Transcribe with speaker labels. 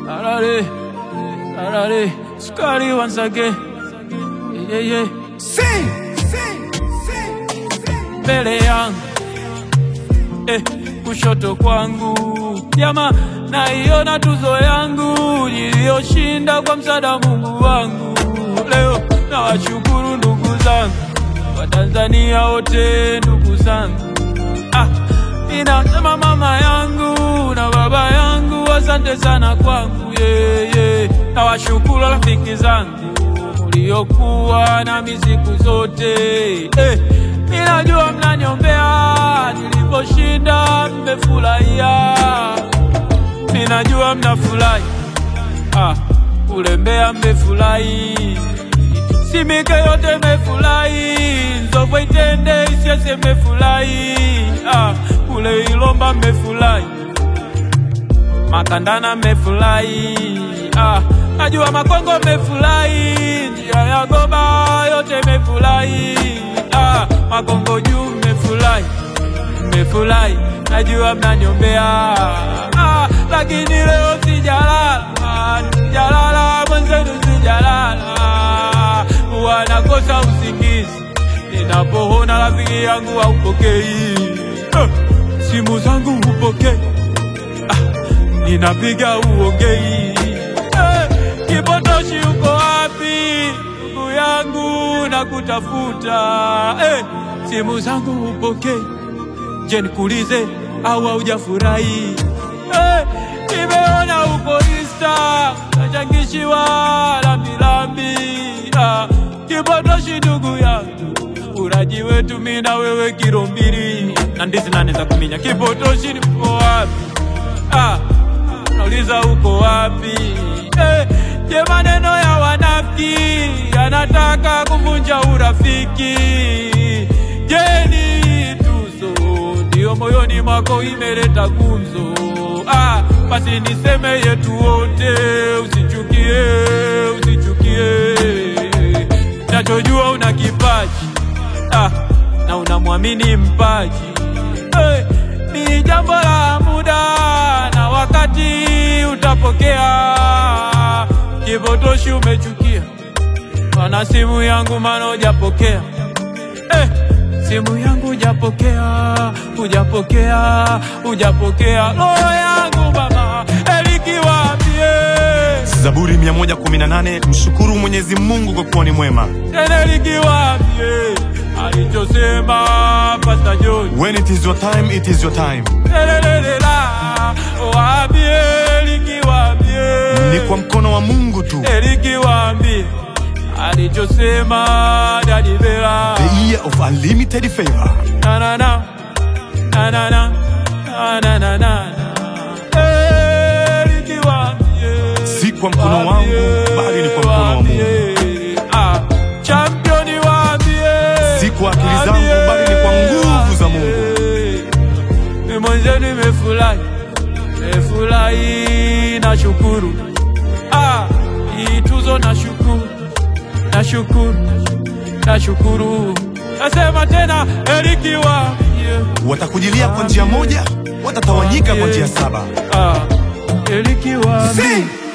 Speaker 1: Arare, arare, Scotty once again. Yeah, yeah.
Speaker 2: Sing, sing, sing, sing.
Speaker 1: Mbele yangu eh, kushoto kwangu jama, naiona tuzo yangu niliyoshinda kwa msaada wa Mungu wangu. Leo nawashukuru ndugu zangu Watanzania wote, ndugu zangu ah, ninasema mama yangu na baba yangu, asante sana kwangu yeah, yeah. Nawashukuru rafiki zangu mliokuwa nami siku zote eh, ninajua mnaniombea niliposhinda, mmefurahia, ninajua mnafurahi ah, kulembea mmefurahi, simike yote mmefurahi, nzovwe itende isiese mmefurahi ah, kule Ilomba mmefurahi Makandana mmefurahi ah, najua Makongo mmefurahi, njia ya Goba yote mmefurahi ah, Makongo juu mmefurahi, mmefurahi, najua mnaniombea ah, lakini leo sijalala, sijalala mwenzenu, sijalala, wanakosa usingizi ninapoona rafiki yangu haupokei eh, simu zangu hupokei ninapiga uongei eh, Kipotoshi uko wapi ndugu yangu na kutafuta eh, simu zangu hupokei, je nikuulize au haujafurahi eh, nimeona uko Insta nachangishiwa lambilambi ah, Kipotoshi ndugu yangu uraji wetu mimi na wewe kilo mbili na ndizi nane za kuminya. Kipotoshi ni mko wapi? ah, nauliza uko wapi? Eh, je, maneno ya wanafiki yanataka kuvunja urafiki? Je, ni tuzo ndio moyoni mwako imeleta gumzo? Ah, basi niseme yetu wote, usichukie, usichukie. Nachojua una kipaji ah, na unamwamini mpaji eh, ni jambo la muda na wakati utapokea. Kipotoshi umechukia, mana simu yangu mana hujapokea eh, simu yangu hujapokea, hujapokea, hujapokea roho yangu mama elikiwambie
Speaker 2: Zaburi 118 mshukuru Mwenyezi Mungu kwa kuwa ni mwema.
Speaker 1: tena likiwambie alichosema Pasta John
Speaker 2: When it is your time, it is your time.
Speaker 1: Lelelelela, waambie likiwambie
Speaker 2: Ni kwa mkono wa Mungu tu.
Speaker 1: likiwambie alichosema Daddy Bella
Speaker 2: The year of unlimited favor.
Speaker 1: na na na na na na na na na na Eh, likiwambie
Speaker 2: Si kwa mkono wangu, bali ni kwa mkono wa Mungu.
Speaker 1: Waambie, ah, championi waambie
Speaker 2: Si kwa akili zangu, bali ni kwa nguvu za Mungu.
Speaker 1: Ni mwenzenu nimefurahi, nimefurahi na shukuru. Ah, hii tuzo na shukuru, na shukuru, na shukuru. Nasema tena Eriki waambie,
Speaker 2: Watakujilia kwa njia moja, watatawanyika kwa njia saba.
Speaker 1: ah, Eriki waambie.